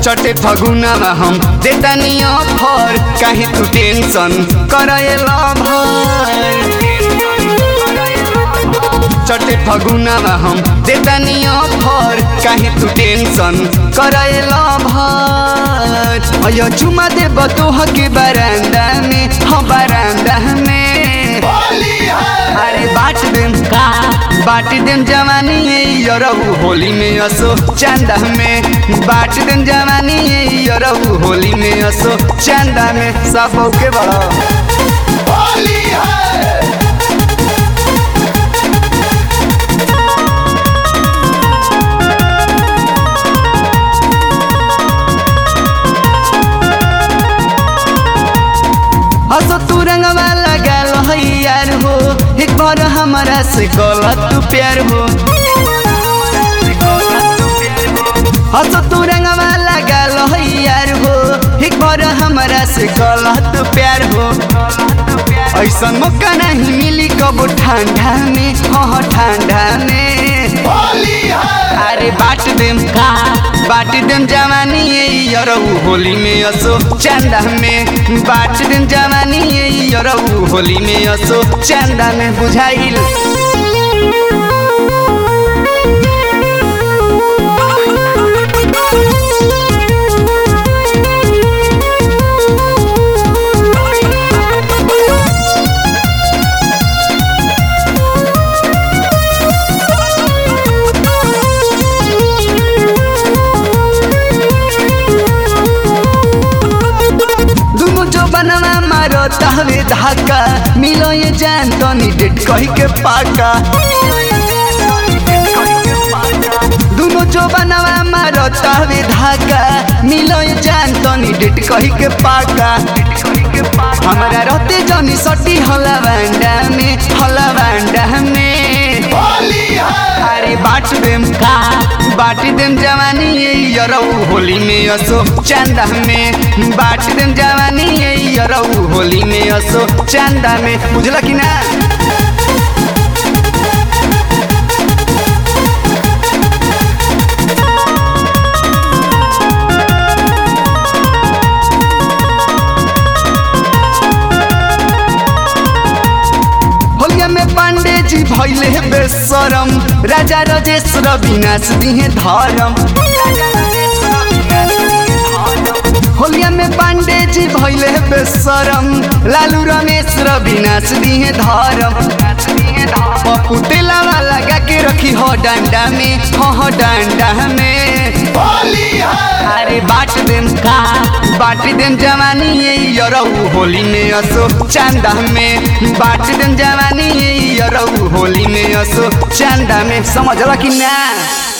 चटे फगुनामा हम देतानी अफर काहे तू टेंशन करएला भर चटे फगुनामा हम देतानी अफर काहे तू टेंशन करएला भर अयो चुमा देब तोह के बरांदा में हम बरांदा में अरे बाट देम का बाट देम जवानी ये यरहु होली में असो चंदा में बाट देम जवानी ये यरहु होली में असो चंदा में सब के बड़ा हसो तू रंगवा लगाल है यार हो एक बार हमारा से गलत तू प्यार हो हसो तू रंगवा लगाल है यार हो एक बार हमारा से गलत प्यार हो ऐसा मौका नहीं मिली कब ठंडा में हाँ ठंडा में अरे बाट देम का बाट देम जवानी ये यरहु होली में असो चंदा में बाट देम जवानी ये यरहु होली में असो चंदा में बुझाइल दुनु जो बनवा मारो तहवे धाका मिलो ये जान तनी डेट कही के पाका दुनु जो बनवा मारो तहवे धाका मिलो ये जान तनी डेट कही के पाका हमारा रहते जनी सटी हला बांडा में हला बांडा में अरे बाट देम का बाट देम जवानी ये यरऊ होली में असो चंदा में बाट देम जवानी ये यरऊ होली में असो चंदा में बुझला कि ना होलिया में पांडे जी भैले बेसरम राजा रजेश विनाश दिहे धर्म होलिया में पांडे जी भैले बेसरम लालू रमेश विनाश दिहे धर्म पप्पू तेलावा लगा के रखी हो डंडा में हो हो डंडा में अरे बाट देम का बाट देम जवानी ये यरऊ होली में असो चंदा में बाट देम जवानी ये यरऊ होली में असो चंदा में समझला कि ना